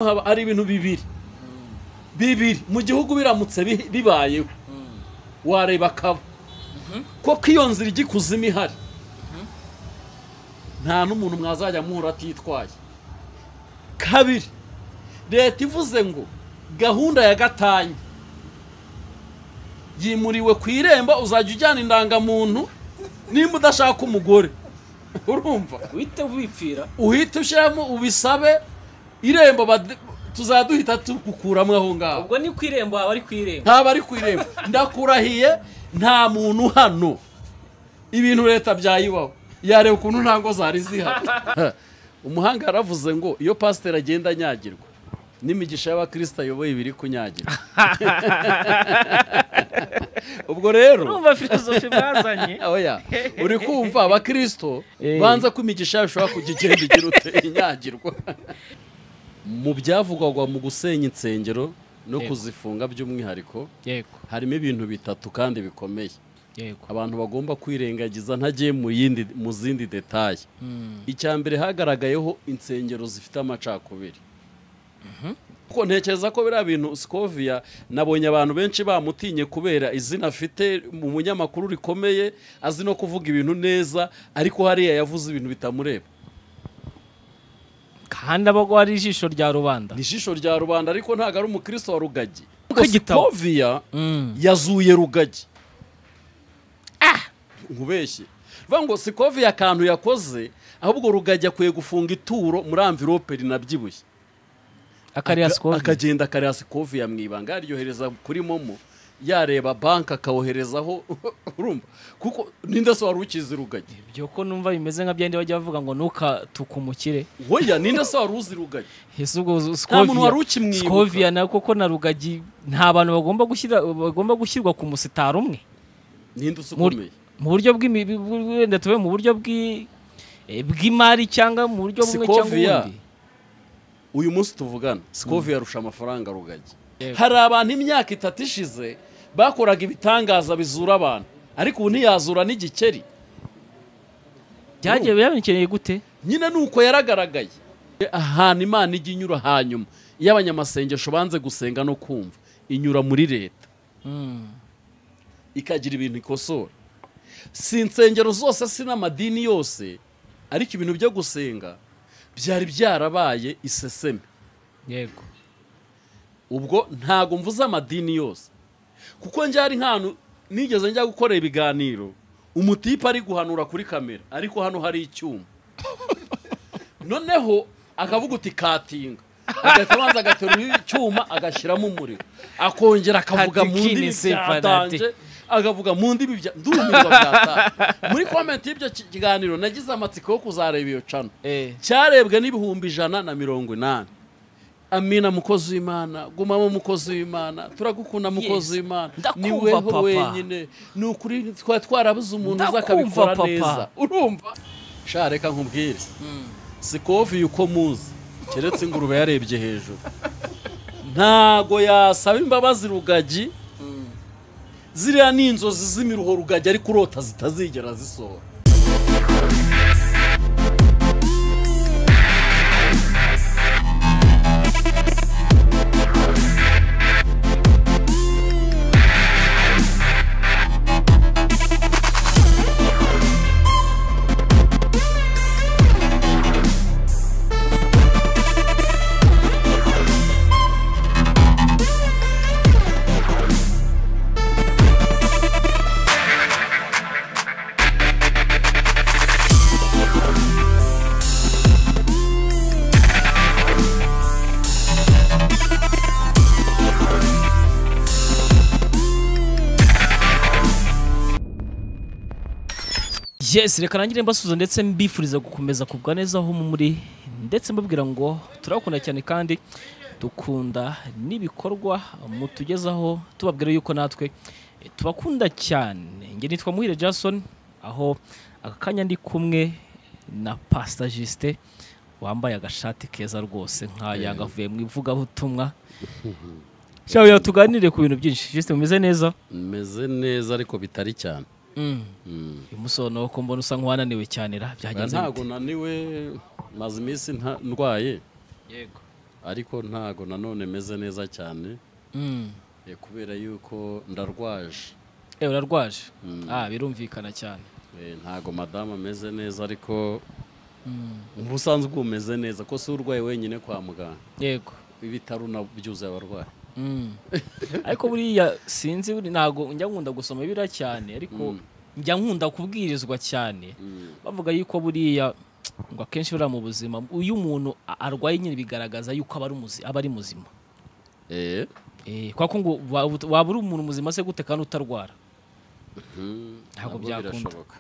haba ari ibintu bibiri bibiri mu gihugu biramutse bi- bibayeho wareba akaba koko iyo nzira ijya ikuzimu ihari nta n'umuntu mwazajya muhura atitwaye kabiri leta ivuze ngo gahunda ya gatanya yimuriwe ku irembo uzajya ujyana indangamuntu nimba udashaka umugore urumva uhita wipfira uhite ushyiramo ubisabe irembo bade- tuzaduhita tugukuramo aho ngaho ubwo ni ku irembo waba ari ku irembo ntaba ari ku irembo ndakurahiye nta muntu hano ibintu leta byayibaho yareba ukuntu nta ngo zari zihari umuhanga yaravuze ngo iyo pasiteri agenda anyagirwa n'imigisha y'abakristo ayoboye ibiri kunyagirwa ubwo rero urumva filozofi mwazanye oya uri kumva abakristo banza ko imigisha yacu ishobora kujya igenda igira ute inyagirwa mu byavugwaga mu gusenya insengero no Yego. kuzifunga by'umwihariko yego harimo ibintu bitatu kandi bikomeye yego abantu bagomba kwirengagiza ntagiye mu yindi mu zindi detaye icya mbere hagaragayeho insengero zifite amacakubiri kuko ntekereza ko biriya bintu sikoviya nabonye abantu benshi bamutinye kubera izina afite mu munyamakuru rikomeye azi no kuvuga ibintu neza ariko hariya yavuze ibintu bitamureba kandi aba agwa ari ijisho rya rubanda ni ijisho rya rubanda ariko ntabwo ari umukristo wa rugagi Kuko igitabo- sikoviya yazuye rugagi nkubeshye bivuga ngo sikovi akantu yakoze ahubwo rugagi akwiye gufunga ituro muri amvirope rinabyibushye akariya Aka- sikovi akagenda akareba sikovi yamwibanga yaryohereza kuri momo yareba banki akawoherezaho urumva kuko n'indaso wari ukizi rugagi ibyo ko numva bimeze nka byandi bajya bavuga ngo ntukatuke umukire woya n'indaso wari uzi rugagi ese ubwo nta muntu wari sikoviya ukimwibuka sikoviya na koko na rugagi nta bantu bagomba gushyira bagomba gushyirwa ku musitari umwe n'indaso Muri- ukomeye mu buryo bw'imi- bw- wenda tube mu buryo bw'i- eh, bw'imari cyangwa mu buryo bumwe cyangwa Sikoviya. ubundi uyu munsi tuvugana sikovi yarusha amafaranga rugagi hari abantu imyaka itatu ishize bakoraga ibitangaza bizura abantu ariko ubu ntiyazura n'igikeri byagiye byabikeneye gute nyine nuko yaragaragaye ahantu imana ijya inyura hanyuma iyo abanyamasengesho banze gusenga no kumva inyura muri leta ikagira ibintu ikosora si insengero zose si n'amadini yose ariko ibintu byo gusenga byari byarabaye iseseme yego ubwo ntago mvuze amadini yose kuko njyari nk'ahantu nigeze njya gukora ibiganiro umutipe ari guhanura kuri kamera ariko hano hari icyuma noneho akavuga uti katinga agahita abanza agaterura icyuma agashyiramo umuriro akongera akavuga mu Katikini ndimi se byatanje agavuga mu ndimi bya ndumirwa byatanje muri komenti y'ibyo ki- kiganiro nagize amatsiko yo kuzareba iyo cano eh cyarebwe n'ibihumbi ijana na mirongo inani amina mukozi w'imana gumamo mukozi w'imana turagukunda mukozi w'imana ni ndakumva, weho papa. wenyine ni ukuri twari twarabuze umuntu uza Ndakumva, akabikora papa. neza urumva sha reka nkubwire sikovi uko muzi keretse ingurube yarebye hejuru ntago yasaba imbabazi rugagi ziriya ni inzozi z'imiruho rugagi ariko urota zitazigera zisohora yes reka nangire mbasuza ndetse mbifuriza gukomeza kubwa neza aho mu muri ndetse mbabwira ngo turabakunda cyane kandi dukunda n'ibikorwa mutugezaho tubabwira yuko natwe eh, tubakunda cyane njye nitwa muhire jason aho aka kanya ndi kumwe na pasita jisite wambaye agashati keza rwose nk'aya gavuye mu ivugabutumwa shabuya tuganire ku bintu byinshi jisite mumeze neza meze neza ariko bitari cyane uyu munsi ubona ko mbona usa nk'uwananiwe cyane ra byagenze ntago naniwe maze iminsi nta- ndwaye bite? yego ariko ntago nanone meze neza cyane Mm. eh, kubera yuko ndarwaje Eh, urarwaje ah birumvikana cyane Eh, ntago madamu ameze neza ariko mu busanzwe uba umeze neza ko si urwaye wenyine kwa muganga yego ibitaro na byuzuye abarwayi Mm. ariko buriya sinzi buri ntago njya nkunda gusoma biriya cyane ariko njya nkunda kubwirizwa cyane bavuga yuko buriya ngo akenshi buriya mu buzima uyu umuntu a- arwaye nyine bigaragaza yuko aba ari muzi- aba ari muzima Eh, Eh, kwa ko ngo waba waba uri umuntu muzima se gute kandi utarwara mhm, Ntabwo nabwo byakunda. birashoboka.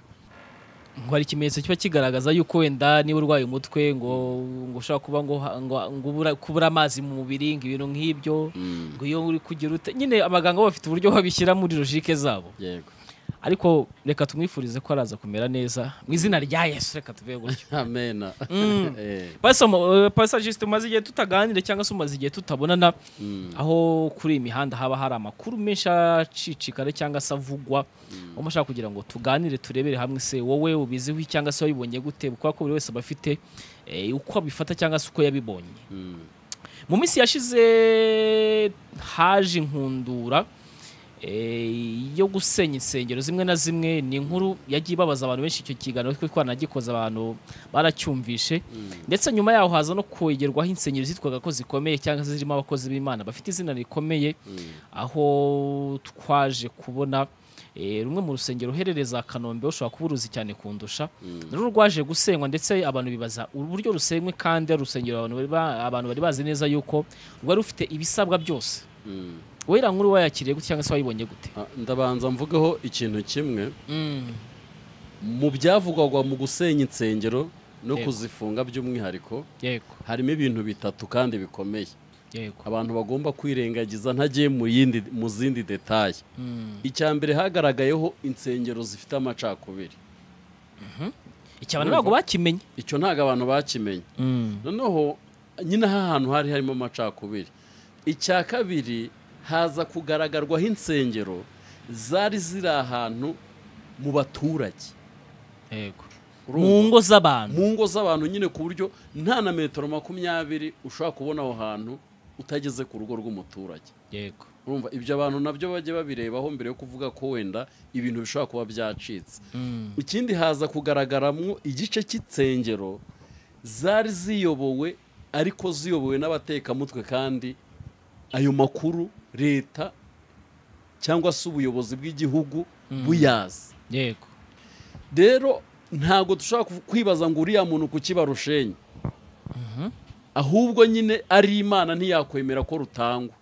ngo hari ikimenyetso kiba kigaragaza yuko wenda niba urwaye umutwe ngo ngo ushobora kuba ngo ha- ngo ngo ubura- kubura amazi mu mubiri ngo ibintu nk'ibyo Mm, ngo iyo uri kugira ute nyine abaganga bo bafite uburyo babishyira muri logike zabo yego ariko reka tumwifurize ko araza kumera neza mu izina rya yesu reka tuvuge gutyo amena Mm. Eh, pasajisite umaze igihe tutaganira cyangwa se umaze igihe tutabonana aho kuri iyi mihanda haba hari amakuru menshi acicikana cyangwa se avugwa aho mushaka kugira ngo tuganire turebere hamwe se wowe ubiziho cyangwa se wabibonye gute kubera ko buri wese aba afite eh, uko abifata cyangwa se uko yabibonye mm, mu minsi yashize haje inkundura eh, yo gusenya insengero zimwe na zimwe ni inkuru yagiye ibabaza abantu benshi icyo kiganiro kuko twanagikoze abantu baracyumvishe ndetse nyuma yaho haza no kwegerwaho insengero zitwaga ko zikomeye cyangwa se zirimo abakozi b'imana bafite izina rikomeye aho twaje kubona eh, rumwe mu rusengero uherereza kanombe ushobora kuba uruzi cyane kundusha rero rwaje gusenywa ndetse abantu bibaza uburyo rusenywe kandi ari urusengero abantu bari ba- abantu bari bazi neza yuko rwari rufite ibisabwa byose mm. wowe iriya nkuru wayakiriye gute cyangwa se wayibonye gute Ah, ndabanza mvugeho ikintu kimwe mu byavugwaga mu gusenya insengero no Yego. kuzifunga by'umwihariko yego harimo ibintu bitatu kandi bikomeye yego abantu bagomba kwirengagiza ntagiye mu yindi mu zindi detaye Mm. icya mbere hagaragayeho insengero zifite amacakubiri icyo abantu ntabwo bakimenye icyo ntabwo abantu bakimenye noneho nyine aha hantu hari harimo amacakubiri icya kabiri haza kugaragarwaho insengero zari ziri ahantu mu baturage yego mu Urumva? ngo z'abantu mu ngo z'abantu nyine ku buryo nta na metero makumyabiri ushobora kubona aho hantu utageze ku rugo rw'umuturage yego urumva ibyo abantu nabyo bajya babirebaho mbere yo kuvuga ko wenda ibintu bishobora kuba byacitse Mm. ikindi haza kugaragaramwo igice cy'insengero zari ziyobowe ariko ziyobowe n'abatekamutwe kandi ayo makuru leta cyangwa se ubuyobozi bw'igihugu buyazi yego rero ntabwo dushobora kuv- kwibaza ngo uriya muntu ku kiba rushenyi ahubwo nyine ari imana ntiyakwemera ko rutangwa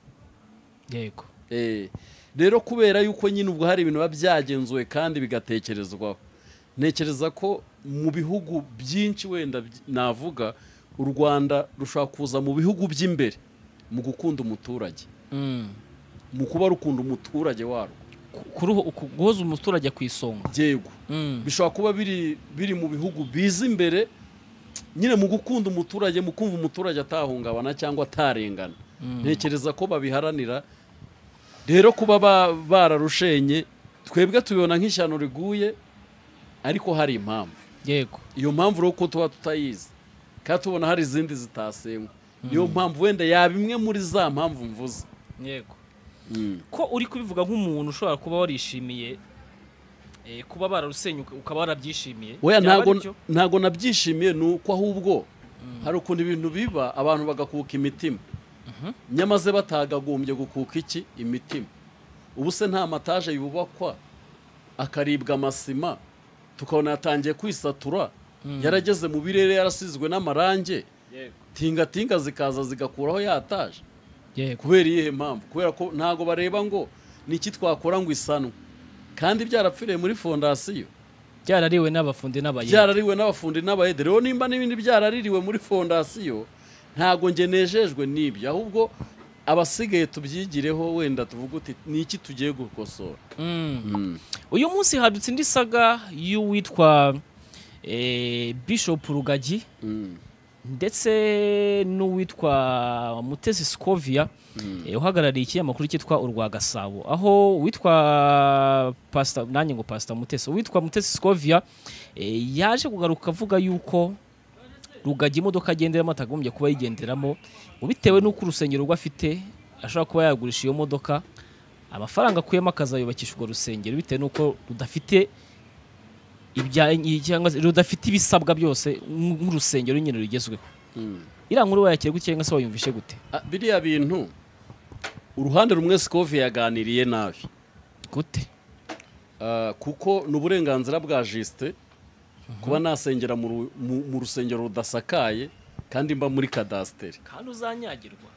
yego Eh, rero kubera yuko nyine ubwo hari ibintu biba byagenzuwe kandi bigatekerezwaho ntekereza ko mu bihugu byinshi wenda by- navuga u rwanda rushobora kuza mu bihugu by'imbere mu gukunda umuturage Mm. mu kuba rukunda umuturage warwo Ku- kuruho- ku- guhoza umuturage ku isonga byego Mm. bishobora kuba biri biri mu bihugu biza imbere nyine mu gukunda umuturage mu kumva umuturage atahungabana cyangwa atarengana ntekereza ko babiharanira rero kuba ba- bararushenye twebwe tubibona nk'ishyano riguye ariko hari impamvu yego iyo mpamvu rero ko tuba tutayizi kandi tubona hari izindi zitasengwa niyo mpamvu wenda yaba imwe muri za mpamvu mvuze yego ko uri kubivuga nk'umuntu ushobora kuba warishimiye eh, kuba bararusenya uka- ukaba warabyishimiye oya Byaba ntago aribyo? ntago nabyishimiye ni uko ahubwo hari ukuntu ibintu biba abantu bagakuka imitima nyamaze batagagombye gukuka iki imitima ubu se nta mataje yubakwa akaribwa amasima tukabona yatangiye kwisatura yarageze mu birere yarasizwe n'amarange Yego. tingatinga zikaza zigakuraho yataje yego kubera iyihe mpamvu kubera ko ntago bareba ngo ni iki twakora ngo isanwe kandi byarapfiriye muri fondasiyo byarariwe n'abafundi n'abayede byarariwe n'abafundi n'abayede rero nimba n'ibindi byaraririwe muri fondasiyo ntabwo nge nejejwe n'ibyo ahubwo abasigaye tubyigireho wenda tuvuge uti ni iki tugiye gukosora uyu munsi hadutse indi saga y'uwitwa eh, bishop rugagi ndetse n'uwitwa mutesi scovia eh, uhagarariye ikinyamakuru cyitwa urwa gasabo aho uwitwa pasita nanjye ngo pasita mutesi uwitwa mutesi scovia eh, yaje kugaruka avuga yuko rugagi imodoka agenderamo atagombye kuba yigenderamo bitewe n'uko urusengero rwe afite ashobora kuba yagurisha iyo modoka amafaranga akuyemo akazayubakisha urwo rusengero bitewe n'uko rudafite ibya cyangwa se rudafite ibisabwa byose nk'u- nk'urusengero nyine rugezweho Mm. iriya nkuru wayakira gutya cyangwa se wayumvishe gute Ah, biriya bintu uruhande rumwe sikovi yaganiriye nabi gute Ah, kuko ni uburenganzira bwa jisite kuba nasengera mu ru- mu- mu rusengero rudasakaye kandi mba muri kadasiteri kandi uzanyagirwa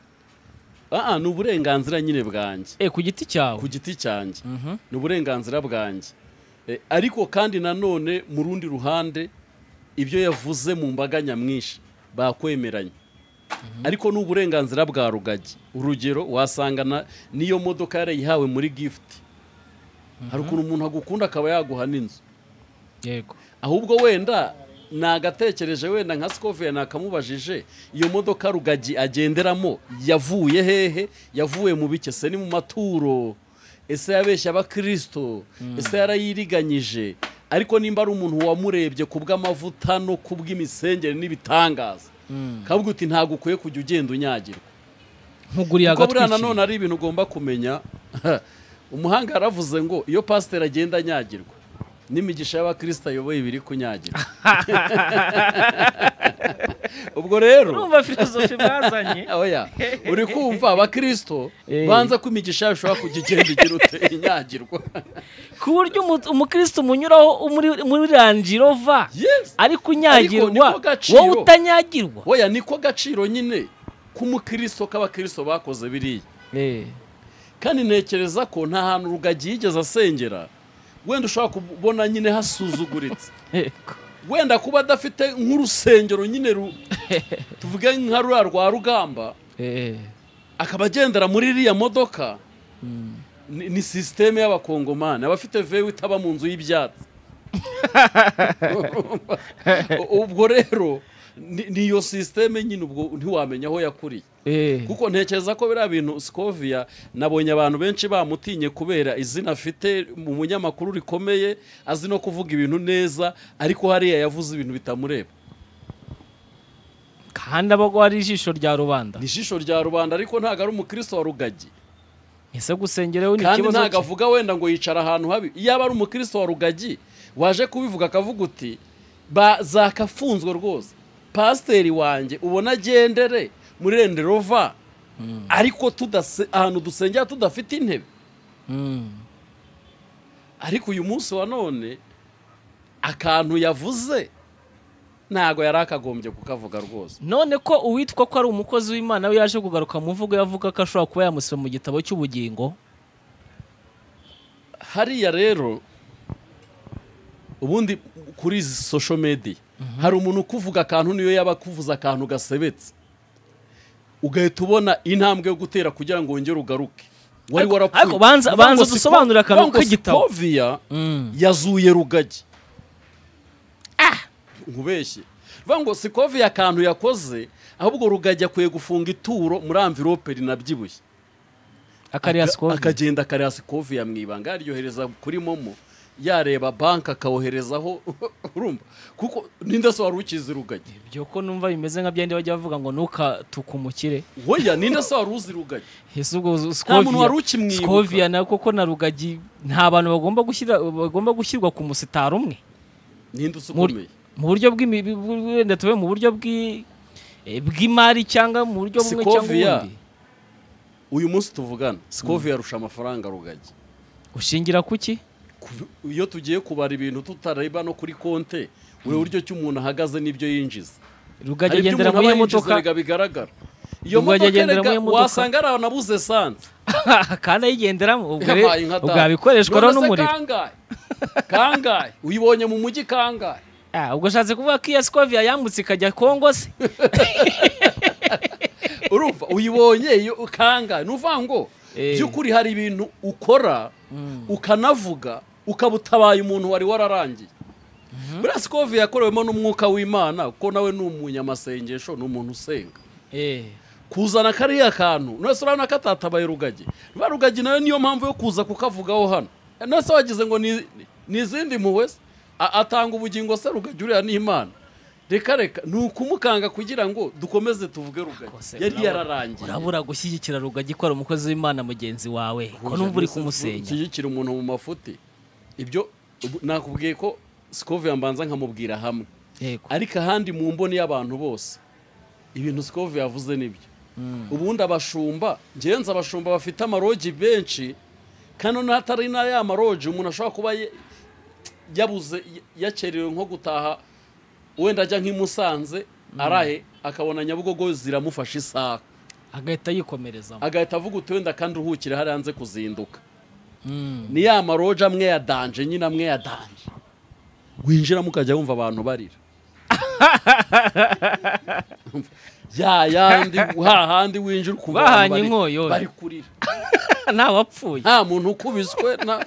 Ah, ah, ni uburenganzira nyine bwanjye eh ku giti cyawe ku giti cyanjye Mhm. ni uburenganzira bwanjye Eh, ariko kandi nanone mu rundi ruhande ibyo yavuze mu mbaga nyamwinshi bakwemeranye ariko ni uburenganzira bwa rugagi urugero wasanga na- n'iyo modoka yarayihawe muri gifuti hari ukuntu umuntu agukunda akaba yaguha n'inzu yego ahubwo wenda nagatekereje wenda nka sikoviya nakamubajije iyo modoka rugagi agenderamo yavuye hehe yavuye mu bike se ni mu maturo ese yabeshya abakirisito ese yarayiriganyije ariko nimba ari umuntu wamurebye ku bw'amavuta no ku bw'imisengere n'ibitangaza kavuga uti ntabwo ukwiye kujya ugenda unyagirwa nkuguriye kuko buriya agatwikiriye nanone ari ibintu ugomba kumenya umuhanga yaravuze ngo iyo pasiteri agenda anyagirwa n'imigisha y'abakirisita ayoboye iba iri kunyagira ubwo rero urumva filozofi mwazanye oya uri kumva abakirisito Eh. banza ko imigisha yawe ushobora kujya igenda igira ute inyagirwa ku buryo umu- umukristo umunyuraho muri- muri ranji rova Yes. ari Ariko niko kunyagirwa gaciro. wowe utanyagirwa oya niko gaciro nyine k'umukirisito k'abakirisito bakoze biriya Eh, kandi ntekereza ko nta hantu rugagi yigeze asengera wenda ushobora kubona nyine hasuzuguritse yego. wenda kuba adafite nk'urusengero nyine ru tuvuge nka ruriya rwa rugamba Eh, akaba agendera muri iriya modoka ni, ni sisiteme y'abakongomani abafite vewe itaba mu nzu y'ibyatsi ubwo rero ni ni iyo sisiteme nyine ubwo ntiwamenya aho yakuriye eh. kuko ntekereza ko biriya bintu sikoviya nabonye abantu benshi bamutinye kubera izina afite mu munyamakuru rikomeye azi no kuvuga ibintu neza ariko hariya yavuze ibintu bitamureba kandi aba agwa ari ijisho rya rubanda ni ijisho rya rubanda ariko ntabwo ari umukristo wa rugagi ese gusengera we ni kandi ikibazo ntabwo cye? avuga wenda ngo yicara ahantu habi yaba ari umukristo wa rugagi waje kubivuga akavuga uti ba- zakafunzwe rwose pasiteri wanjye ubona agendere muri renderova ariko tudase- ahantu dusengera tudafite intebe Mm. ariko uyu munsi wa none akantu yavuze ntago yari akagombye kukavuga rwose none ko uwitwa ko ari umukozi w'imana we yaje kugaruka mu mvugo yavuga ko ashobora kuba yamusiba mu gitabo cy'ubugingo hariya rero ubundi kuri izi social media hari umuntu ukuvuga akantu niyo yaba akuvuze akantu gasebetse ugahita ubona intambwe yo gutera kugira ngo wongere ugaruke wari Ariko- warapfuye ariko banza- Uvuga banza ngo dusobanurire akantu uvuga ngo k'igitabo. Sokovia yazuye rugagi nkubeshye vuga ngo sikovi akantu yakoze ahubwo rugagi akwiye gufunga ituro muri amvirope rinabyibushye akariya Aka- sikovi akagenda akareba sikovi ya mwibanga yaryohereza kuri momo yareba banki akawoherezaho urumva kuko ninde se wari ukizi rugagi ibyo ko numva bimeze nka byandi bajya bavuga ngo ntukatuke umukire oya ninde se wari uzi rugagi ese ubwo nta muntu wari sikoviya ukimwibuka sikoviya na koko na rugagi nta bantu bagomba gushyira bagomba gushyirwa ku musitari umwe ninde usukomeye Muri- mu buryo bw'imi- bu- bu- wenda tube mu buryo bw'i- eh, bw'imari cyangwa mu buryo bumwe cyangwa Sikoviya. ubundi uyu munsi tuvugana sikovi yarusha amafaranga rugagi ushingira kuki Ku- iyo tugiye kubara ibintu tutareba no kuri konte ureba uburyo ki umuntu ahagaze n'ibyo yinjiza rugagi Hari ibyo agendera umuntu muri iyo aba yinjiza modoka erega bigaragara iyo Ubwo modoka agendera muri erega iyo modoka. wasanga ari ahantu abuze esanse kandi ayigenderamo ubwo rero- yabaye nka ubwo data. yabikoreshwa rero None se n'umuriro kangahe kangahe uyibonye mu mujyi kangahe Ah, ubwo ashatse kuvuga ko iya sikoviya yambutse ikajya kongo se urumva uyibonye iyo kangahe ni uvuga ngo Eh. by'ukuri hari ibintu ukora ukanavuga ukaba utabaye umuntu wari wararangiye buriya sikovi yakorewemo n'umwuka w'imana kuko nawe ni umunyamasengesho ni umuntu usenga Eh, kuzana kariya kantu nose urabona ko atatabaye rugagi ruba rugagi nawe niyo mpamvu yo kuza kukavugaho hano nose wagize ngo ni ni izindi mpuhwe se? A- atanga ubugingo se rugagi uriya ni imana reka reka ni ukumukanga kugira ngo dukomeze tuvuge rugari Kose, yari urabona- yararangiye urabura gushyigikira rugagi ko ari umukozi w'imana mugenzi wawe ko Oya, numva uri mbese kumusenya nshyigikira umuntu mu mafuti ibyo ubu- nakubwiye ko sikoviya mbanza nkamubwira hamwe yego ariko ahandi mu mboni y'abantu bose ibintu sikoviya yavuze nibyo ubundi abashumba ngenzi abashumba bafite amarogi benshi kandi n'ahatari na ya marogi umuntu ashobora kuba ye- yabuze yakerewe nko gutaha wenda ajya nk'i Musanze arahe akabona nyabugogo ziramufasha isaha agahita yikomerezamo agahita avuga uti wenda kandi uhukire hariya hanze kuzinduka Mm. ni ya maroja amwe ya danje nyine amwe ya danje winjiramo ukajya wumva abantu barira ya yandi hahandi winjira ukumva abantu Bahanye bari- inkoyo. bari kurira ntawe wapfuye nta muntu ukubiswe na-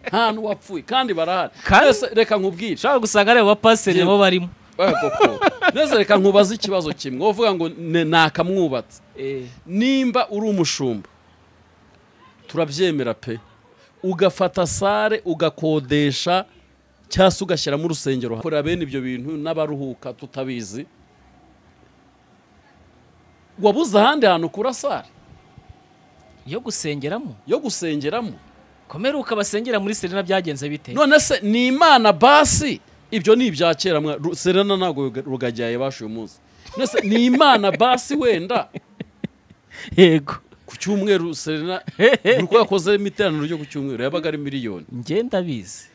nta n'uwapfuye kandi barahari Kandi- Mbese reka nkubwire ushobora gusanga ari abapaseri Jim. nibo barimo Eh, koko. neza reka nkubaze ikibazo kimwe uvuga ngo ne- nakamwubatse nimba uri umushumba turabyemera pe ugafata sare ugakodesha cyangwa se ugashyiramo urusengero korera bene ibyo bintu n'abaruhuka tutabizi wabuze ahandi hantu kura sare yo gusengeramo yo gusengeramo komeruka basengera muri serena byagenze bite none se ni imana basi ibyo ni ibya kera mwa- Ru- serena ntabwo rugajyaye basha uyu munsi None se ni imana basi wenda yego ku cyumweru serena buri uko yakozemo iteraniro ryo ku cyumweru yabaga ari miliyoni njye ndabizi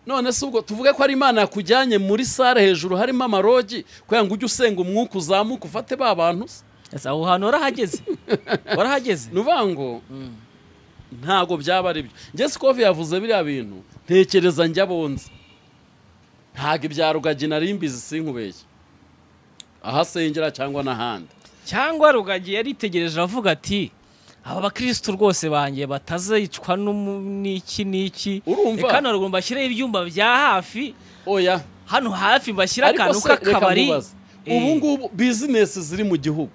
none se ubwo tuvuge ko ari imana yakujyanye muri sare hejuru harimo amarogi kugira ngo ujye usenga umwuka uzamuka ufate ba bantu se Ese aho hantu warahageze warahageze ni ukuvuga ngo ntabwo byaba ari byo njye sikovi yavuze biriya bintu ntekereza njya bonze ntabwo ibya rugagi nari mbizi sinkubeshye ahasengera cyangwa n'ahandi cyangwa rugagi yaritegereje aravuga ati aba bakirisitu rwose banjye batazicwa n'umu- n'iki n'iki Urumva? reka ntabwo mbashyireho ibyumba bya hafi oya hano hafi mbashyire akantu se, reka k'akabari nkubaze. Eh. ubu ngubu bizinesi ziri mu gihugu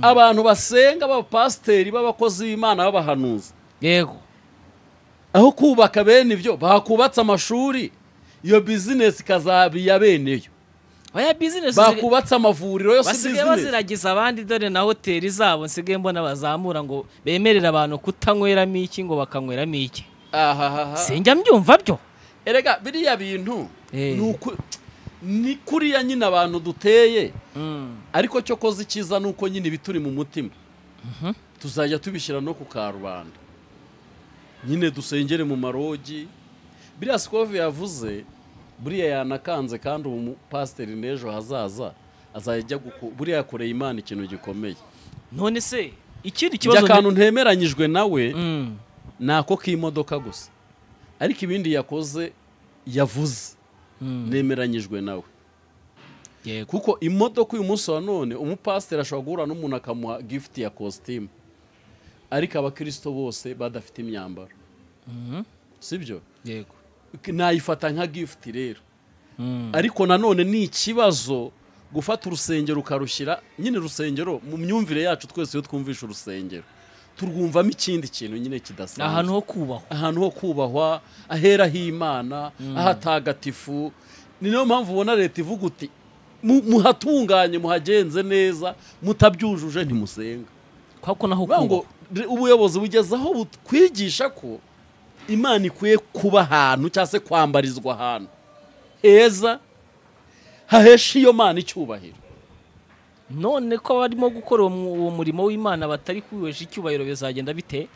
abantu basenga b'abapasiteri b'abakozi b'imana b'abahanuzi yego aho kubaka bene ibyo bakubatse amashuri iyo bizinesi ikazaba iya bene yo oya bizinesi bakubatse amavuriro yose basigaye bizinesi baziragiza abandi dore na hoteli zabo nsigaye mbona bazamura ngo bemerere abantu kutanyweramo iki ngo bakanyweramo iki ahahaha sinjya mbyumva byo erega biriya bintu Eh. ni uku- ni kuriya nyine abantu duteye ariko cyo koza icyiza ni uko nyine ibituri mu mutima tuzajya tubishyira no ku karubanda nyine dusengere mu marogi biriya sikovi yavuze buriya yanakanze kandi ubu mupasiteri n'ejo hazaza azajya guko buriya yakoreye imana ikintu gikomeye none se ikindi njye kibazo akantu ntemeranyijwe nawe Mm. ni ako k'imodoka gusa ariko ibindi yakoze yavuze nemeranyijwe nawe yego kuko imodoka uyu munsi wa none umupasiteri ashobora guhura n'umuntu akamuha gifuti ya kositimu ariko abakirisito bose badafite imyambaro si byo yego nayifata nka gifuti rero Mm. ariko nanone ni ikibazo gufata urusengero ukarushyira nyine urusengero mu myumvire yacu twese iyo twumvisha urusengero turwumvamo ikindi kintu nyine ni kidasanzwe ahantu ho kubahwa ahantu ho kubahwa ahera h'imana ahatagatifu ni nayo mpamvu ubona leta ivuga uti "Mu- muhatunganye muhagenze neza mutabyujuje ntimusenga kuko naho Bivuga ngo kubahwa re- ubuyobozi bugeze aho butwigisha ko imana ikwiye kuba ahantu cyangwa se kwambarizwa ahantu heza hahesha iyo mana icyubahiro none ko barimo gukora uwo mu- uwo murimo w'imana batari kuwihesha icyubahiro bizagenda bite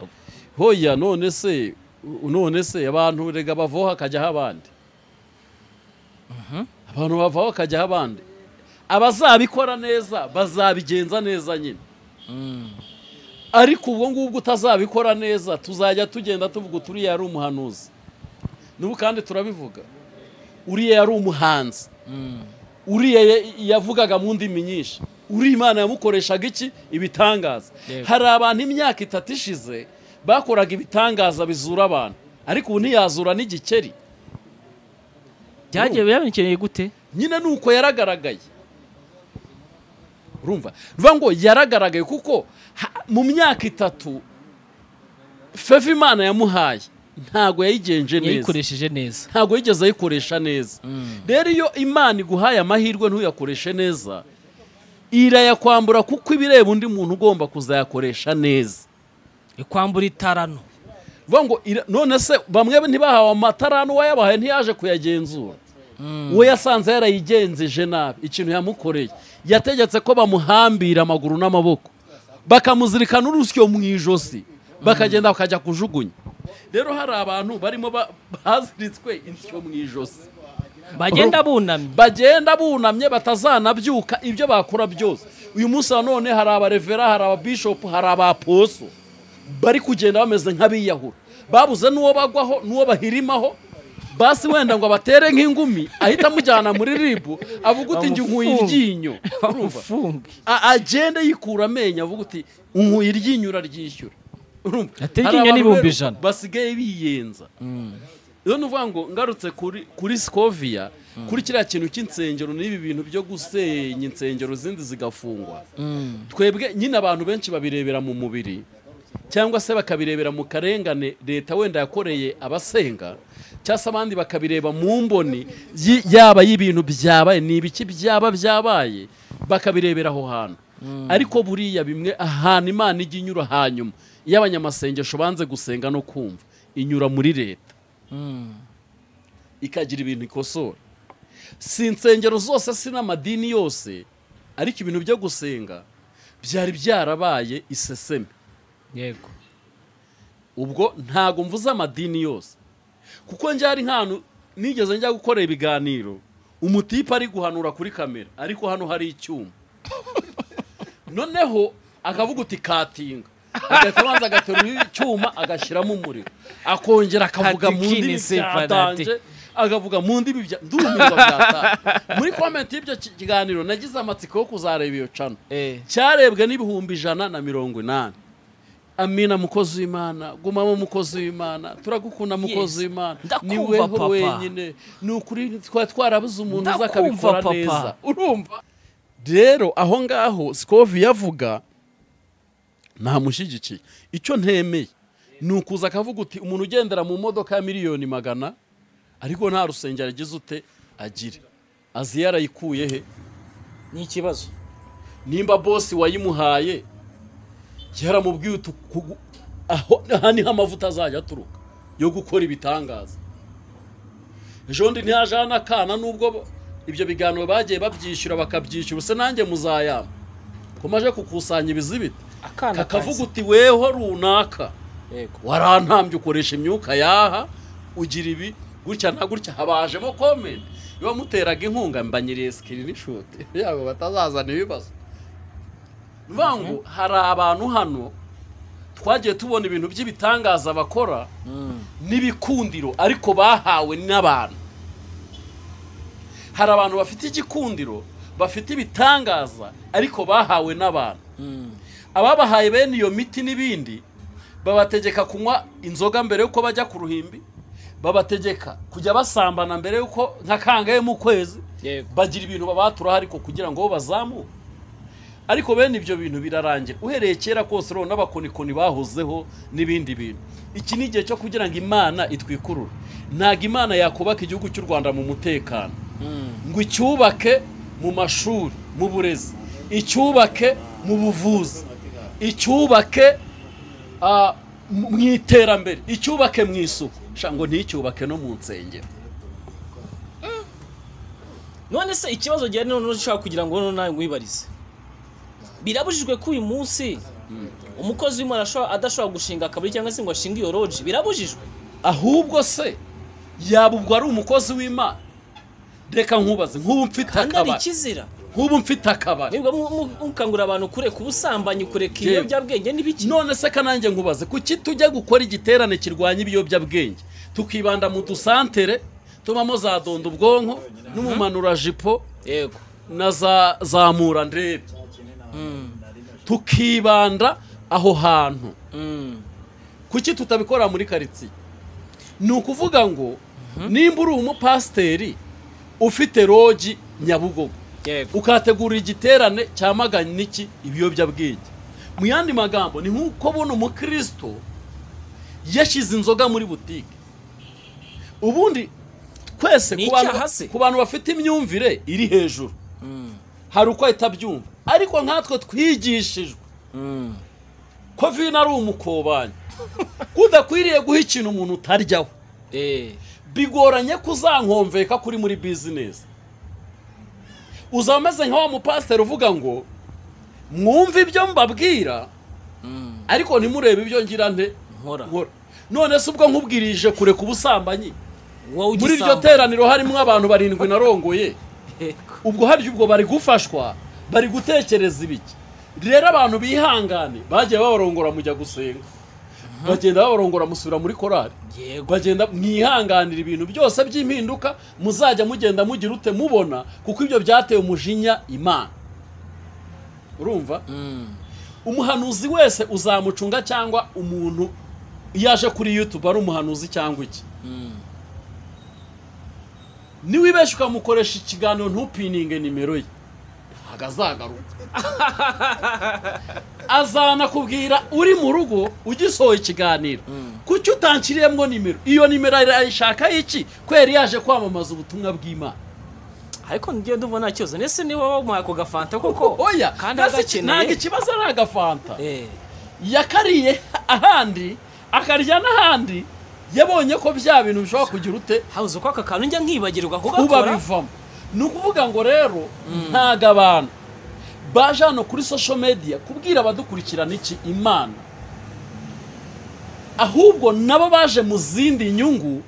hoya none se u- none se abantu rega bavaho hakajyaho abandi abantu bavaho hakajyaho abandi abazabikora neza bazabigenza neza nyine ariko ubwo ngubwo utazabikora neza tuzajya tugenda tuvuga uti uriya yari umuhanuzi n'ubu kandi turabivuga uriya yari umuhanzi uriya ya- yavugaga mu ndimi nyinshi uriya imana yamukoreshaga iki ibitangaza Yego. hari abantu imyaka itatu ishize bakoraga ibitangaza bizura abantu ariko ubu ntiyazura n'igikeri byagiye byabikeneye gute nyine ni uko yaragaragaye urumva bivuga ngo yaragaragaye kuko ha- mu myaka itatu fevu imana yamuhaye ntago yayigenje neza yayikoresheje neza ntago yigeze ayikoresha neza rero iyo imana iguhaye amahirwe ntuyakoreshe neza irayakwambura kuko ibireba undi muntu ugomba kuzayakoresha neza ikwambura itarano Vuga ngo ira- none se bamwe ntibahawe amatara n'uwayabahaye ntiyaje kuyagenzura uwo yasanze yarayigenzeje nabi ikintu yamukoreye yategetse ko bamuhambira amaguru n'amaboko bakamuzirika n'urusyo mu ijosi bakagenda bakajya kujugunya rero hari abantu barimo ba- baziritswe insyo mu ijosi bagenda bunamye bagenda bunamye batazanabyuka ibyo bakora byose uyu munsi na none hari abarevera hari ababishopu hari abaposo bari kugenda bameze nk'abiyahura babuze n'uwo bagwaho n'uwo bahirimaho basi wenda ngo abatere nk'ingumi ahita amujyana muri ribu avuga uti njye nkuye Bamufunge. iryinyo urumva bamufunge A- agende yikura amenyo avuga uti nkuye iryinyo uraryishyura urumva Ati, Hari iryinyo ni abantu rero ibihumbi ijana. basigaye biyenza rero ni ukuvuga ngo ngarutse kuri kuri sikoviya kuri kiriya kintu cy'insengero n'ibi bintu byo gusenya insengero zindi zigafungwa twebwe nyine abantu benshi babirebera mu mubiri cyangwa se bakabirebera mu karengane leta wenda yakoreye abasenga cyangwa se abandi bakabireba mu mboni yi- yaba y'ibintu byabaye ni ibiki byaba byabaye bakabirebera aho hantu ariko buriya bimwe ahantu imana ijya inyura hanyuma iyo abanyamasengesho banze gusenga no kumva inyura muri leta ikagira ibintu ikosora si insengero zose si n'amadini yose ariko ibintu byo gusenga byari byarabaye iseseme yego ubwo ntago mvuze amadini yose kuko njyari nk'ahantu nigeze njya gukora ibiganiro umutipe ari guhanura kuri kamera ariko hano hari icyuma noneho akavuga uti katinga agahita abanza agaterura icyuma agashyiramo umuriro akongera akavuga mu Katikini ndimi separate. byatanje agavuga mu ndimi bya ndumirwa byataha muri komenti y'ibyo ki- kiganiro nagize amatsiko yo kuzareba iyo cano eh cyarebwe n'ibihumbi ijana na mirongo inani amina mukozi w'imana gumamo mukozi w'imana turagukunda mukozi Yes. w'imana Ndakumva, ni weho papa. wenyine ni ukuri twari twarabuze umuntu uza Ndakumva, akabikora papa. neza urumva rero aho ngaho sikovi yavuga ntamushyigikiye icyo ntemeye ni ukuza akavuga uti umuntu ugendera mu modoka ya miliyoni magana ariko nta rusengero agize ute agire azi yarayikuye he ni ikibazo nimba bosi wayimuhaye yaramubwiye uti kugu- aho aha niho amavuta azajya aturuka yo gukora ibitangaza ejo bundi ntihajeho n'akana nubwo bo- ibyo biganiro bagiye babyishyura bakabyishyura se nanjye muzayama ko maje kukusanya ibizibiti akana kakavuga uti weho runaka yego warantambye ukoresha imyuka yaha ugira ibi gutya na gutya habajemo komenti iyo muteraga inkunga mbanyiriye sikirinishoti yabo batazazana ibibazo bivuga ngo hari abantu hano twagiye tubona ibintu by'ibitangaza bakora n'ibikundiro ariko bahawe n'abantu hari abantu bafite igikundiro bafite ibitangaza ariko bahawe n'abantu ababahaye bene iyo miti n'ibindi babategeka kunywa inzoga mbere y'uko bajya ku ruhimbi babategeka kujya basambana mbere y'uko nka kangahe mu kwezi yego bagira ibintu babaturaho ariko kugira ngo bazamuke ariko bene ibyo bintu birarangira uhereye kera kose rero n'abakonikoni bahozeho n'ibindi bintu iki ni igihe cyo kugira ngo imana itwikurure ntabwo imana yakubaka igihugu cy'u rwanda mu mutekano ngo icyubake mu mashuri mu burezi icyubake mu buvuzi icyubake ah, mu mu iterambere icyubake mu isuku Sha, ngo nticyubake no mu nsengero none se ikibazo gihari noneho ushaka kugira ngo noneho nawe wibarize birabujijwe ko uyu munsi umukozi w'imana ashobora- adashobora gushinga akabari cyangwa se ngo ashinge iyo roji birabujijwe ahubwo se yaba ubwo ari umukozi w'imana reka nkubaze nk'ubu mfite kandi ari akabari ikizira nk'ubu mfite akabari nibwo mu- mu- mukangurira abantu kureka ubusambanyi kureka Yewe. ibiyobyabwenge n'ibiki none se kanange nkubaze kuki tujya gukora igiterane kirwanya ibiyobyabwenge tukibanda mu dusantere tubamo za donda ubwonko n'umumanurajipo yego na za zamura ndebe tukibanda aho hantu Mm. kuki tutabikora muri karitsiye ni ukuvuga ngo nimba uri umupasiteri ufite rogi nyabugogo yego ukategura igiterane cyamaganye n'iki ibiyobyabwenge mu yandi magambo ni nk'uko buno umukristo yashyize inzoga muri butike ubundi twese Ni ku bantu- icyaha se? ku bantu bafite imyumvire iri hejuru hari uko ahita abyumva ariko nkatwe twigishijwe ko vino ari umukobanyi ko udakwiriye guha ikintu umuntu utaryaho Eh, bigoranye ko uzankomveka kuri muri bizinesi uzaba umeze nka wa mupasiteri uvuga ngo mwumve ibyo mbabwira ariko ntimurebe ibyo ngira nte nkora nkora none se ubwo nkubwirije kure ku busambanyi wowe muri iryo ugisamba teraniro harimo abantu barindwi narongoye ubwo harya ubwo bari gufashwa bari gutekereza ibiki rero abantu bihangane bagiye babarongora mujya gusenga bagenda babarongora musubira muri korari yego bagenda mwihanganira ibintu byose by'impinduka muzajya mugenda mugira ute mubona kuko ibyo byateye umujinya imana urumva umuhanuzi wese uzamucunga cyangwa umuntu iyo aje kuri yutube ari umuhanuzi cyangwa iki niwibeshye ukamukoresha ikiganiro ntupininge nimero ye ntabwo azagaruka azanakubwira uri mu rugo ugisohoye ikiganiro kuki utanshyiriyemo nimero iyo nimero arayishaka iki kwera yaje kwamamaza ubutumwa bw'imana ariko ngiye ndumva nta kibazo nese niba wamuhaye ako gafanta koko oya kandi nasi- ntabwo agakeneye ikibazo ari agafanta Eh, yakariye ahandi akarya n'ahandi yabonye ko bya bintu bishobora kugira ute habuze uko aka kantu njya nkibagirwa kugakora ubabivamo ni ukuvuga ngo rero ntago abantu baje hano kuri social media kubwira abadukurikirana iki imana ahubwo nabo baje mu zindi nyungu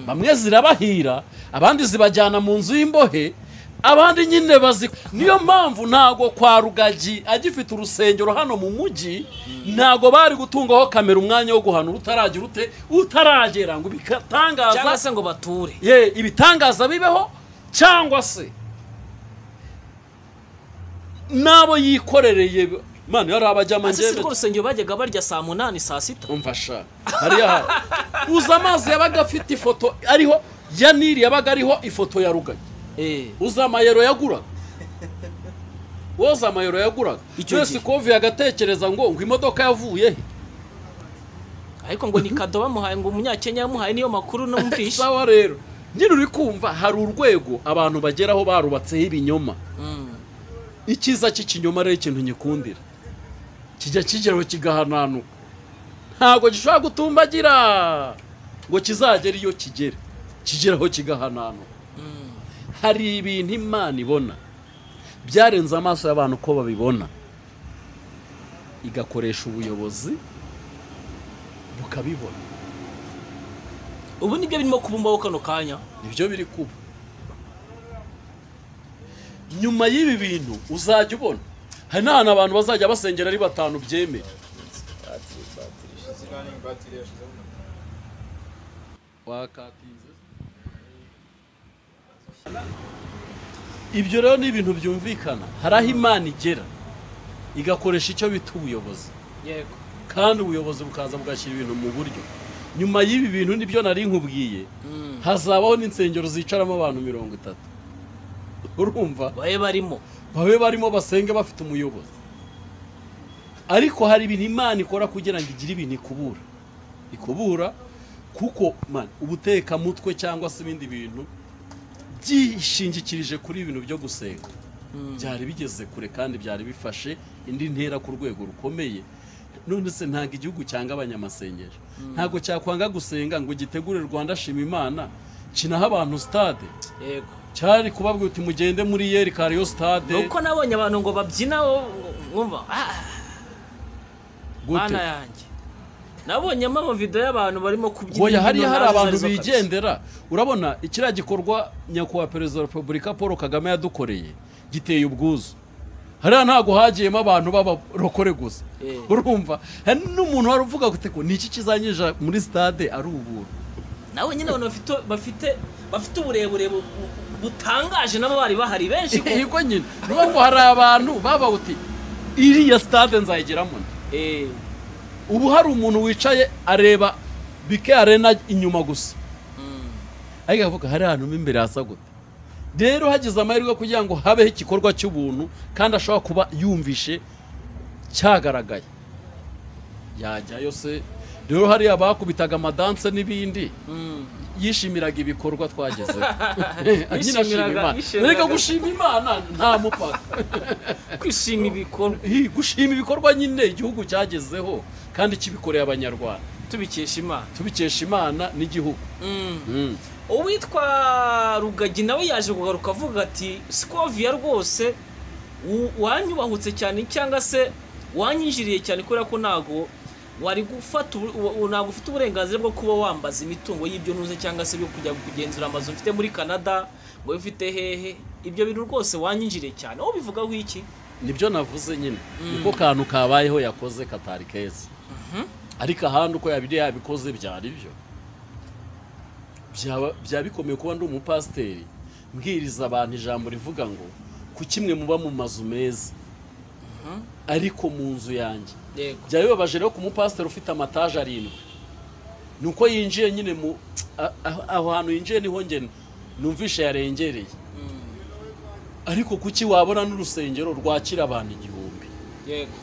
bamwe zirabahira abandi zibajyana mu nzu y'imbohe abandi nyine bazi niyo mpamvu ntago kwa rugagi agifite urusengero hano mu mujyi ntago bari gutungaho kamera umwanya wo guhanura utaragira ute utaragera ngo bikatangaza cyangwa se ngo bature ye ibitangaza bibeho cyangwa se n'abo yikorereye mani hari abajyama ese si ngende rwo rusengero bajyaga barya saa munani saa sita umva sha hariya hari uzi amazi yabaga afite ifoto ariho ya nili yabaga ariho ifoto ya rugagi Eh, uzi amayero yaguraga woza amayero yaguraga Icyo twese gihe. kovuye agatekereza ngo ngo imodoka yavuye he ariko ngo ni kado bamuhaye ngo umunyakenya yamuhaye niyo makuru numvishe sawa rero nyine uri kumva hari urwego abantu bageraho barubatseho ibinyoma icyiza cy'ikinyoma rero ikintu nyikundira kijya kigeraho kigahananuka ntabwo gishobora gutumbagira ngo kizagere iyo kigere kigeraho kigahananuka hari ibintu imana ibona byarenze amaso y'abantu uko babibona igakoresha ubuyobozi bukabibona ubu nibyo birimo kubumbaho kano kanya nibyo biri kuba nyuma y'ibi bintu uzajya ubona hari n'ahantu abantu bazajya basengera ari batanu byemeye wakatinze ibyo rero ni ibintu byumvikana hari aho imana igera igakoresha icyo bita ubuyobozi yego kandi ubuyobozi bukaza bugashyira ibintu mu buryo nyuma y'ibi bintu nibyo nari nkubwiye hazabaho n'insengero zicaramo abantu mirongo itatu urumva babe barimo babe barimo basenge bafite umuyobozi ariko hari ibintu imana ikora kugira ngo igire ibintu ikubura ikubura kuko man ubutekamutwe cyangwa se ibindi bintu byishingikirije kuri ibintu byo gusenga byari bigeze kure kandi byari bifashe indi ntera ku rwego rukomeye none se ntabwo igihugu cyanga abanyamasengesho ntabwo cyakwanga gusenga ngo gitegure rwanda shima imana kinaha abantu sitade yego cyari kubabwira uti mugende muri yeri kariyo sitade nuko nabonye abantu ngo babyina wo- wumva "Ah, mana gute yanjye nabonyemo amavido y'abantu barimo kubyina Oya hariya imbyino hari nazo abantu arizo kabisa. bigendera urabona ikiriya gikorwa nyakubahwa perezida wa repubulika paul kagame yadukoreye giteye ubwuzu hariya ntabwo hagiyemo abantu b'abarokore gusa Eh. urumva hari n'umuntu wari uvuga ati ngo ni iki kizanyinjira muri sitade ari ubuntu nawe nyine abantu bafite bafite bafite uburebure bu- bu- butangaje nabo bari bahari benshi ko yego nyine ni ukuvuga ngo hari abantu baba uti iriya sitade nzayigeramo nde?" Eh, ubu hari umuntu wicaye areba bike arena inyuma gusa ariko akavuga hari ahantu mo imbere hasa gute rero hagize amahirwe kugira ngo habeho igikorwa cy'ubuntu kandi ashobora kuba yumvishe cyagaragaye yajyayo se rero hariya bakubitaga amadanse n'ibindi yishimiraga ibikorwa twagezeho Nyine ashima Yishimiraga- Imana. yishimiraga- Erega gushima imana nta mupaka kwishima ibikorwa Hi, gushima ibikorwa nyine igihugu cyagezeho kandi kibikoreye abanyarwanda tubikesha imana tubikesha imana n'igihugu Mm. uwitwa rugagi nawe yaje kugaruka avuga ati sikoviya rwose u- wanyubahutse cyane cyangwa se wanyinjiriye cyane kubera ko ntago wari gufata ubu- u- u- ntabwo ufite uburenganzira bwo kuba wambaza imitungo y'ibyo ntuze cyangwa se byo kujya kugenzura amazu mfite muri canada ngo bifite hehe ibyo bintu rwose wanyinjiriye cyane aho bivugaho iki nibyo navuze nyine niko kantu kabayeho yakoze katari keza ariko ahandi uko yabiri yabikoze byari byo Byaba- byaba bikomeye kuba ndi umupasiteri mbwiriza abantu ijambo rivuga ngo ku kimwe muba mu mazu meza ariko mu nzu yanjye yego byaba bibabaje rero ku mupasiteri ufite amataje arindwi ni uko yinjiye nyine mu a- a- aho hantu yinjiye niho njye numvishe yarengereye ariko kuki wabona n'urusengero rwakira abantu igihumbi yego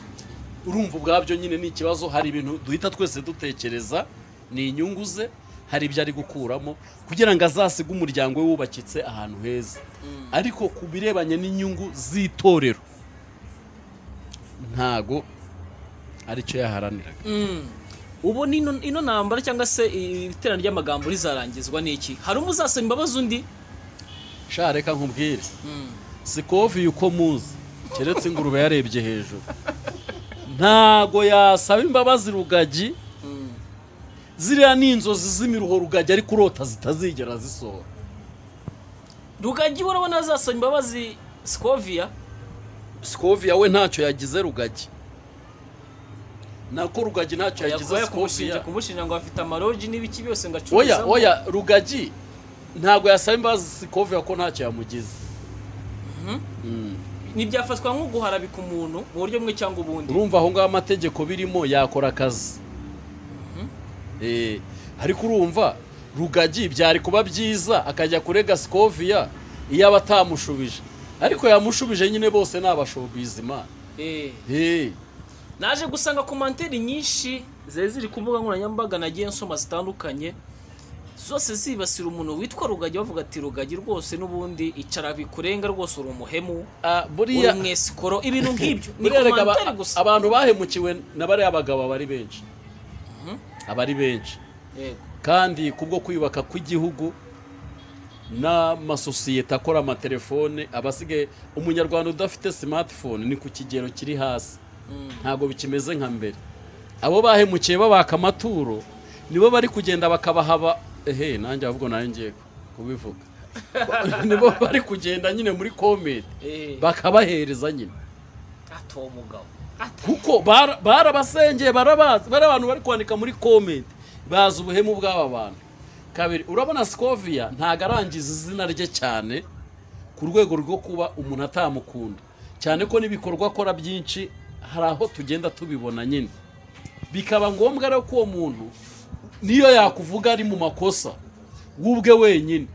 urumva ubwabyo nyine ni ikibazo hari ibintu duhita twese dutekereza ni inyungu ze hari ibyo ari gukuramo kugira ngo azasige umuryango we wubakitse ahantu heza ariko ku birebanye n'inyungu z'itorero ntago aricyo yaharaniraga ubu ni ino- ino ntambara cyangwa se iterana ry'amagambo rizarangizwa n'iki hari umuzasaba imbabazi undi sha reka nkubwire sikoviye uko muzi keretse ingurube yarebye hejuru ntago yasaba imbabazi rugagi ziriya ni inzozi z'imiruho rugagi ariko urota zitazigera zisohora rugagi we urabona azasaba imbabazi sikoviya sikoviya we ntacyo yagize rugagi nako rugagi ntacyo yagize yagoye kumushinja sikoviya kumushinja ngo afite amarogi n'ibiki byose ngo acururizamo oya oya rugagi ntago yasaba imbabazi sikoviya ko ntacyo yamugize ntibyafatwa nko guharabika umuntu mu buryo bumwe cyangwa ubundi urumva aho ngaho amategeko birimo yakora akazi Eh, ariko urumva rugagi byari kuba byiza akajya kurega sikoviya iyo aba atamushubije ariko yamushubije nyine bose ni abashobizi imana Eh, Eh, naje gusanga komantere nyinshi zari ziri ku mbuga nkoranyambaga nagiye nsoma zitandukanye zose zibasira umuntu witwa rugagi bavuga ati rugagi rwose n'ubundi icara bikurenga rwose uri umuhemu ah, uri buriya umwesikoro ibintu nk'ibyo ni buriya reka aba- komantere gusa abantu bahemukiwe na bariya bagabo aba ari benshi aba ari benshi yego kandi kubwo kwiyubaka kw'igihugu n'amasosiyete akora amatelefone abasigaye umunyarwanda udafite smartphone ni ku kigero kiri hasi ntabwo bikimeze nka mbere abo bahemukiye babaka amaturo nibo bari kugenda bakabahaba ehe nanjye ahubwo nanjye ngiye kubivuga nibo bari kugenda nyine muri komedi Eh, bakabahereza nyine ati uwo mugabo kuko bara- barabasengeye barabazi bari abantu bari kwandika muri komedi bazi ubuhemu bw'aba bantu kabiri urabona sikoviya ntago arangiza izina rye cyane ku rwego rwo kuba umuntu atamukunda cyane ko n'ibikorwa akora byinshi hari aho tugenda tubibona nyine bikaba ngombwa rero ko uwo muntu niyo yakuvuga ari mu makosa wubwe wenyine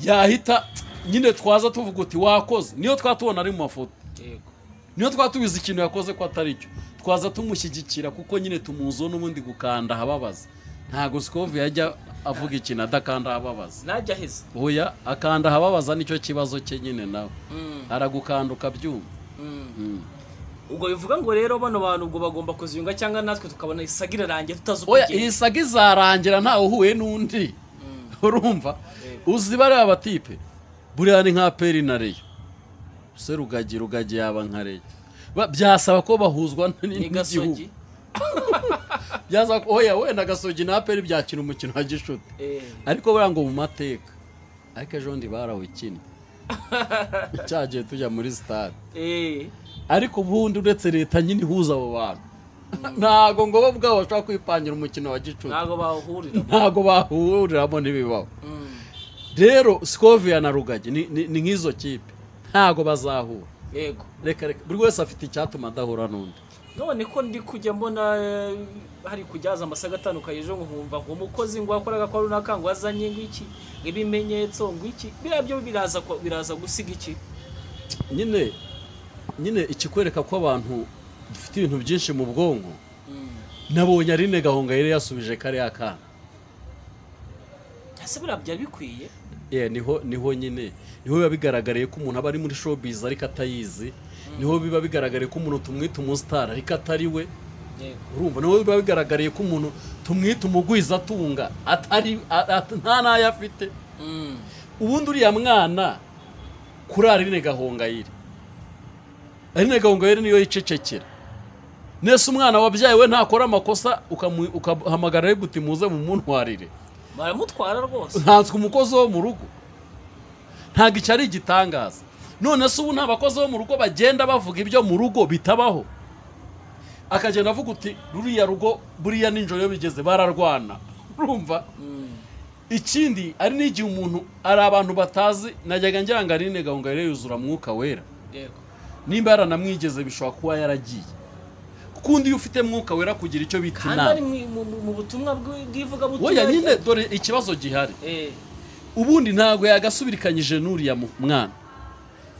yahita nyine twaza tuvuga uti wakoze niyo twatubona ari mu mafoto yego niyo twaba tubizi ikintu yakoze ko atari cyo twaza tumushyigikira kuko nyine tumuziho n'ubundi gukanda ahababaza ntabwo sikovu yajya avuga ikintu adakanda ahababaza najya aheza oya akanda ahababaza nicyo kibazo cye nyine nawe aragukanduka byuma ubwo bivuga ngo rero bano bantu ubwo bagomba kuziyunga cyangwa natwe tukabona isaga irarangiye tutazi uko oya igenda. iyi saga izarangira ntawe uhuye n'undi urumva uzi bariya batipe buriya ni nka peri na reyo se rugagi rugagi yaba nka reyo Ba- byasaba ko bahuzwa n- ni n'igihugu gasogi byasaba ko oya wenda gasogi na peri byakina umukino wa gishuti Eh, ariko buriya ngo mu mateka ariko ejo bundi barawukinnye cyagiye tujya muri sitade eh, ariko ubundi uretse leta nyine ihuza abo bantu ntago ngo bo ubwabo bashobora kwipangira umukino wa gicuti ntabwo bahurira ntago bahuriramo n'ibibaho Mm, rero sikoviya na rugagi ni- ni ni nk'izo kipe ntago bazahura yego reka reka buri wese afite icyatuma adahura n'undi none ko ndi kujya mbona eh, hari kujyaza amasaga atandukanye ejo nkumva ngo umukozi ngo wakoraga kwa runaka ngo azanye ngo iki ngo ibimenyetso ngo iki biriya byo biraza ko- biraza gusiga iki nyine nyine ikikwereka ko abantu dufite ibintu byinshi mu bwonko Mm, nabonye arine gahunga yari yasubije kariya kana ese buriya byari bikwiye Yeah, niho niho nyine niho biba bigaragariye ko umuntu aba ari muri showbiz ariko atayizi niho biba bigaragariye ko umuntu tumwita umusitari ariko atari we yego urumva niho biba bigaragariye ko umuntu tumwita umugwiza atunga atari a- at- nta n'ayo afite Mm. ubundi uriya mwana kuri arine gahongayire arine gahongayire niyo yicecekera nese umwana wabyaye we ntakora amakosa ukamu- ukahamagara rero uti muze mumuntwarire baramutwara rwose ntanswe umukozi wo mu rugo ntabwo icyo ari igitangaza none se ubu nta bakozi bo mu rugo bagenda bavuga ibyo mu rugo bitabaho akagenda avuga uti ruriya rugo buriya ninjoro iyo bigeze bararwana urumva ikindi ari n'igihe umuntu ari abantu batazi najyaga ngira ngo ari gahunda yari yuzura mwuka wera yego nimba yaranamwigeze bishobora kuba yaragiye kuko undi iyo ufite mwuka wera kugira icyo bita kandi ari inama mu- mu- mu butumwa bw'i- bw'ivugabutumwa wowe nyine dore ikibazo gihari Eh, ubundi ntabwo yagasubirikanyije n'uriya mu- mwana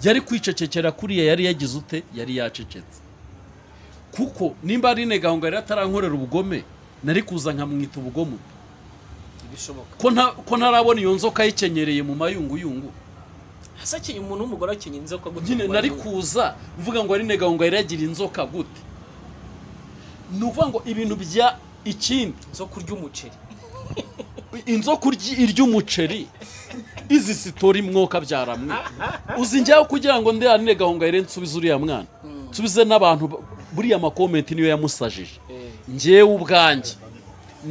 yari kwicecekera kuriya yari yagize ute yari yacecetse kuko nimba ari gahunda yari atarankorera ubugome nari kuza nkamwita ubugome ntibishoboka ko nta- ko ntarabona iyo nzoka yikenyereye mu mayunguyungu hasa akenye umuntu w'umugore akenye inzoka gutyo nyine ngo nari barebe. kuza uvuga ngo ari gahunda yari yagira inzoka gute ni ukuvuga ngo ibintu bya ikindi zo kurya umuceri inzoka urya- irya umuceri izi sitori mwoka byaramwe uzi njyaho kugira ngo ndi hanine gahunga yere nsubize uriya mwana nsubize n'abantu ba- buriya makomenti niyo yamusajije Eh, njyewe ubwanjye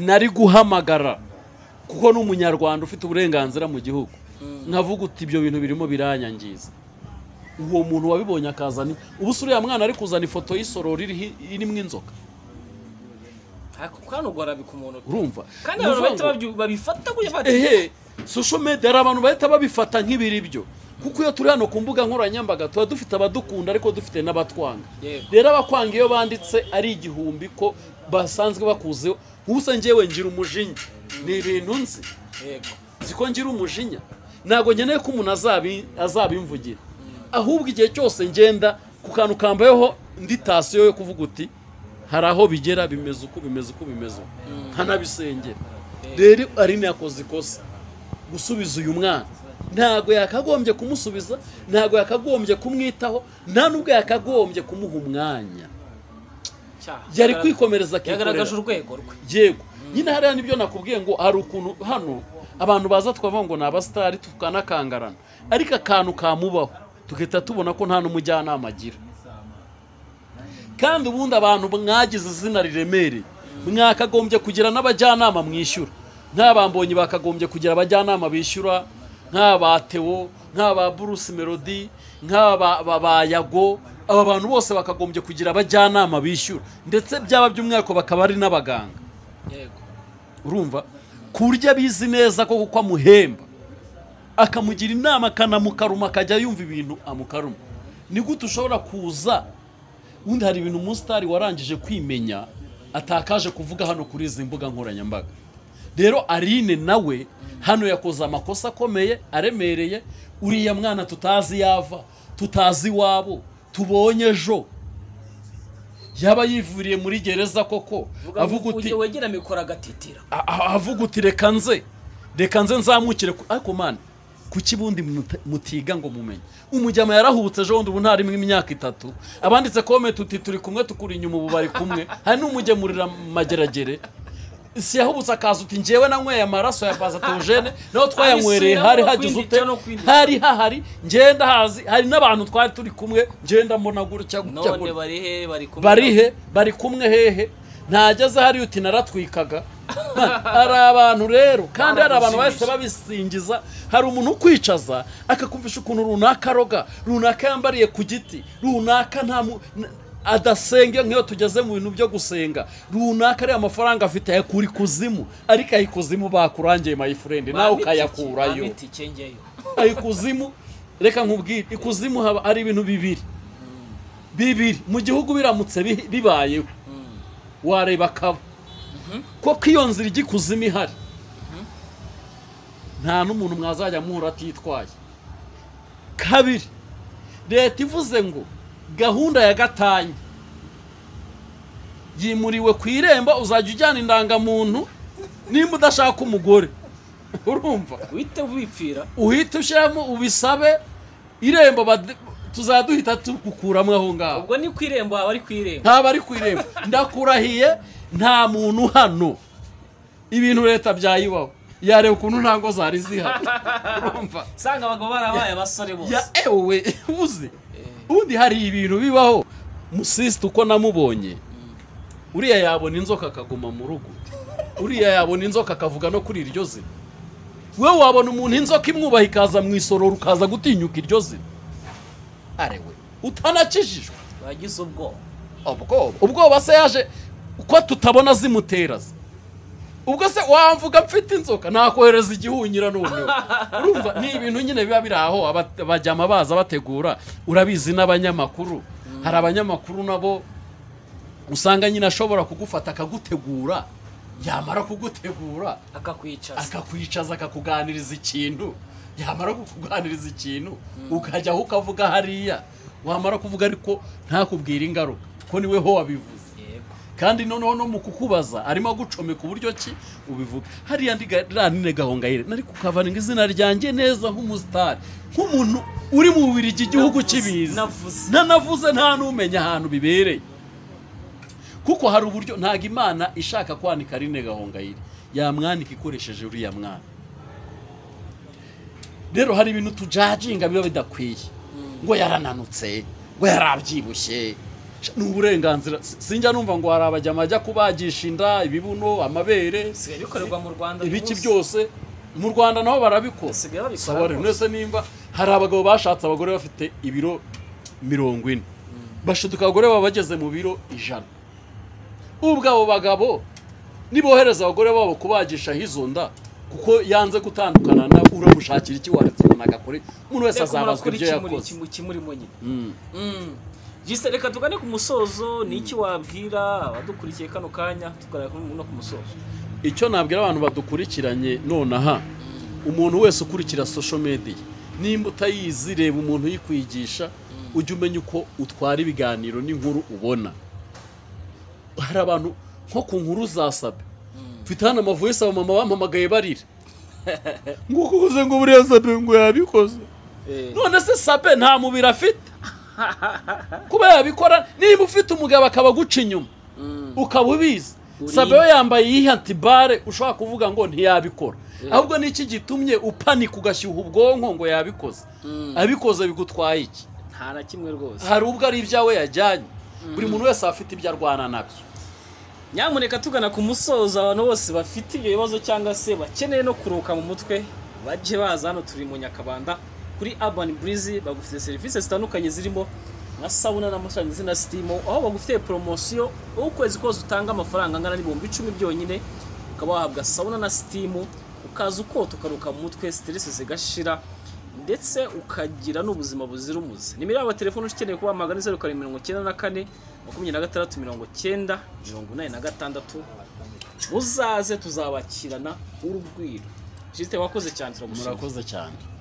nari guhamagara kuko ni umunyarwanda ufite uburenganzira mu gihugu nkavuga uti ibyo bintu birimo biranyangiza uwo muntu wabibonye akazana ubu se uriya mwana ari kuzana ifoto y'isorori iriho- irimo inzoka ako kano garabika umuntu pe. urumva kandi Ni abantu bahita ukuvuga ngo- babyu- babifata gutya bati ehe social media hari abantu bahita babifata nk'ibiri byo kuko iyo turi hano ku mbuga nkoranyambaga tuba dufite abadukunda ariko dufite n'abatwanga Yego. rero abakwanga iyo banditse ari igihumbi ko basanzwe bakuzeho gusa njyewe ngira umujinya ni ibintu nzi yego nzi ko ngira umujinya ntabwo nkeneye ko umuntu azabi- azabimvugira ahubwo igihe cyose ngenda ku kantu kambayeho ndi tasiyo yo kuvuga uti hari aho bigera bimeze uku bimeze uku bimeze uku nkanabisengera rero arine yakoze ikosa gusubiza uyu mwana ntabwo yakagombye kumusubiza ntabwo yakagombye kumwitaho nta n'ubwo yakagombye kumuha umwanya cyaha yari kwikomereza akikorera yagaragaje urwego rwe yego nyine hariya nibyo nakubwiye ngo hari ukuntu hano abantu baza tukavuga ngo ni abasitari tukanakangarana ariko akantu kamubaho tugahita tubona ko nta n'umujyanama agira kandi ubundi abantu mwagize izina riremereye mwakagombye kugira n'abajyanama mwishyura nk'abambonyi bakagombye kugira abajyanama bishyura nk'aba tewo nk'aba bruce melody nk'aba ba- ba yago aba bantu bose bakagombye kugira abajyanama bishyura ndetse byaba by'umwihariko bakaba ari n'abaganga yego urumva ku buryo abizi neza ko kuko amuhemba akamugira inama akanamukaruma akajya yumva ibintu amukaruma ni gute ushobora kuza ubundi hari ibintu umusitari warangije kwimenya atakaje kuvuga hano kuri izi mbuga nkoranyambaga rero arine nawe hano yakoze amakosa akomeye aremereye uriya mwana tutazi yava tutazi iwabo tubonye ejo yaba yivuriye muri gereza koko avuga uti ujye wegera mikoro agatetera a- a- avuga uti reka nze reka nze nzamukire ku- ariko mani kuki bundi muta- mutiga ngo mumenye umujyama yarahubutse ejo bundi ubu ntarimo imyaka itatu abanditse komenti uti turi kumwe tukuri inyuma ubu bari kumwe hari n'umugemurira mageragere si yahubutse akaza uti njyewe nanyweye amaraso ya pasatogene naho twayanywereye hari hagize ute Kwindika no kwindika. hari hahari ngenda hazi hari n'abantu twari turi kumwe ngenda mbona gutya gutya none gutya bari he bari kumwe bari he bari kumwe hehe ntageze ahari uti naratwikaga hari abantu rero kandi hari abantu bahise babisingiza hari umuntu ukwicaza akakumvisha ukuntu runaka aroga runaka yambariye ku giti runaka nta mu- n- adasenga nk'iyo tugeze mu bintu byo gusenga runaka ariya mafaranga afite ayakura ikuzimu ariko ayikuzimu bakurangiye mayifurendi Bampa nawe itike, ukayakurayo bampa itike njyeyo ikuzimu reka nkubwire ikuzimu haba hari ibintu bibiri bibiri mu gihugu biramutse bi- bibayeho wareba akaba ko iyo nzira ijya ikuzimu ihari nta n'umuntu mwazajya muhura atitwaye kabiri leta ivuze ngo gahunda ya gatanya yimuriwe ku irembo uzajya ujyana indangamuntu nimba udashaka umugore urumva uhite wipfira uhite ushyiramo ubisabe irembo bade- tuzaduhita tugukuramo aho ngaho ubwo ni ku irembo haba ari ku irembo ntaba ari ku irembo ndakurahiye nta muntu hano ibintu leta byayibaho yareba ukuntu nta ngo zari zihari urumva usanga abagabo barabaye abasore bose ya ewe uzi ubundi hari ibintu bibaho musisita uko namubonye uriya yabona inzoka akaguma mu rugo uriya yabona inzoka akavuga no kuri iryo zina wowe wabona umuntu inzoka imwubaha ikaza mu isororo ukaza gutinyuka iryo zina arewe utanakijijwe bagize ubwoba ubwoba ubwoba se yaje uko tutabona zimutera se ubwo se wamvuga mfite inzoka nakohereza igihunyira noneho urumva ni ibintu nyine biba biri aho aba- bajyama baza bategura urabizi n'abanyamakuru hari abanyamakuru nabo usanga nyine ashobora kugufata akagutegura yamara kugutegura akakwicaza akakwicaza akakuganiriza ikintu yamara kukuganiriza ikintu ukajyaho ukavuga hariya wamara kuvuga ariko ntakubwire ingaruka ko niwe ho wabivuze yego kandi noneho no mu kukubaza arimo agucomeka uburyo ki ubivuga hariya ndi ranine gahongayire nari kukavaninga izina ryanjye neza nk'umusitari nk'umuntu uri mu bubirigi igihugu Navuze, kibizi navuze. nanavuze nta n'umenya ahantu bibereye kuko hari uburyo ntabwo imana ishaka kwanika rine gahongayire yamwanika ikoresheje uriya mwana rero hari ibintu tujajinga biba bidakwiye ngo yarananutse ngo yarabyibushye ni uburenganzira Si- sinjya numva ngo hari abajyama bajya kubagisha inda ibibuno amabere bisigaye bikorerwa mu rwanda uyu ibiki munsi. byose mu rwanda naho barabikora Basigaye babikora Sawa rero, rwose. mwese nimba hari abagabo bashatse abagore bafite ibiro mirongo ine bashiduka abagore baba bageze mu biro ijana ubwo abo bagabo nibohereza abagore babo kubagishaho izo nda kuko yanze gutandukana nawe uramushakira iki waretse umuntu agakore umuntu wese Reka azabazwa murakora ibyo iki muri- yakoze iki- iki murimo nyine Mm. Mm. Gisa, reka tugane ku musozo ni iki wabwira abadukurikiye kano kanya tugaragara no ku musozo icyo nabwira abantu badukurikiranye nonaha umuntu wese ukurikira social media nimba utayizi reba umuntu uyikwigisha ujye umenya uko utwara ibiganiro n'inkuru ubona hari abantu nko ku nkuru za sabe mfite hano amavoyisi abamama bampamagaye barira ngo uko ukoze ngo buriya sabe ngo yabikoze none se sabe nta mubiri afite kuba yabikora niba ufite umugabo akaba aguca inyuma ukaba ubizi Uri- sabe we yambaye yihantibare ushobora kuvuga ngo ntiyabikora ahubwo niki gitumye upanika ugashyuha ubwonko ngo yabikoze abikoze bigutwaye iki nta na kimwe rwose hari ubwo ari ibyawe yajyanye buri muntu wese afite ibyo arwana nabyo nyamuneka tugana ku musozo abantu bose bafite ibyo bibazo cyangwa se bakeneye no kuruhuka mu mutwe bajye baza hano turi mu nyakabanda kuri urban breeze bagufite serivisi zitandukanye zirimo nka sabuna n'amashanyarazi na sitimu aho bagufitiye poromosiyo aho ukwezi kose utanga amafaranga angana n'ibihumbi icumi byonyine ukaba wahabwa sabuna na sitimu ukaza ukota ukaruhuka mu mutwe siteresi zigashira ndetse ukagira n'ubuzima buzira umuze nimero yabo ya telefone ukeneye kubahamagara ni zeru karindwi mirongo icyenda na kane makumyabiri na gatandatu mirongo icyenda mirongo inani na gatandatu muzaze tuzabakirana urugwiro jisite wakoze cyane turagushimira murakoze cyane